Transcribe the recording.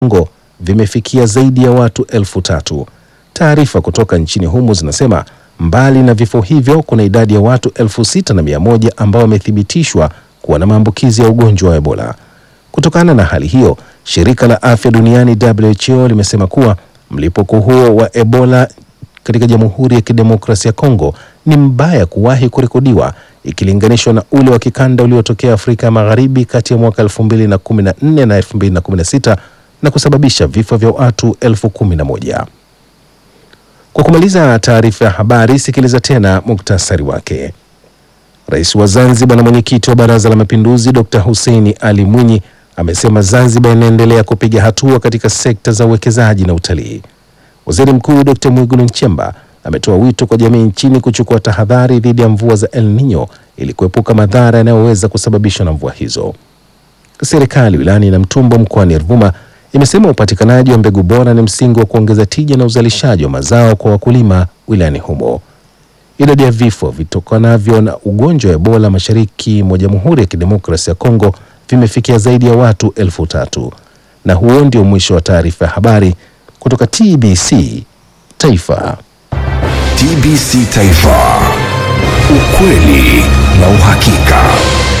Kongo vimefikia zaidi ya watu elfu tatu. Taarifa kutoka nchini humo zinasema mbali na vifo hivyo kuna idadi ya watu elfu sita na mia moja ambao wamethibitishwa kuwa na maambukizi ya ugonjwa wa Ebola. Kutokana na hali hiyo, shirika la afya duniani WHO limesema kuwa mlipuko huo wa Ebola katika Jamhuri ya Kidemokrasia ya Kongo ni mbaya kuwahi kurekodiwa ikilinganishwa na ule wa kikanda uliotokea Afrika ya Magharibi kati ya mwaka 2014 na 2016 na kusababisha vifo vya watu elfu kumi na moja. Kwa kumaliza taarifa ya habari, sikiliza tena muktasari wake. Rais wa Zanzibar na mwenyekiti wa Baraza la Mapinduzi Dr. Hussein Ali Mwinyi amesema Zanzibar inaendelea kupiga hatua katika sekta za uwekezaji na utalii. Waziri Mkuu Dr. Mwigulu Nchemba ametoa wito kwa jamii nchini kuchukua tahadhari dhidi ya mvua za El Nino ili kuepuka madhara yanayoweza kusababishwa na mvua hizo. Serikali wilayani Namtumbo mkoani Ruvuma imesema upatikanaji wa mbegu bora ni msingi wa kuongeza tija na uzalishaji wa mazao kwa wakulima wilayani humo. Idadi ya vifo vitokanavyo na ugonjwa wa Ebola mashariki mwa Jamhuri ya Kidemokrasia ya Kongo vimefikia zaidi ya watu elfu tatu. Na huo ndio mwisho wa taarifa ya habari kutoka TBC Taifa. TBC Taifa, ukweli na uhakika.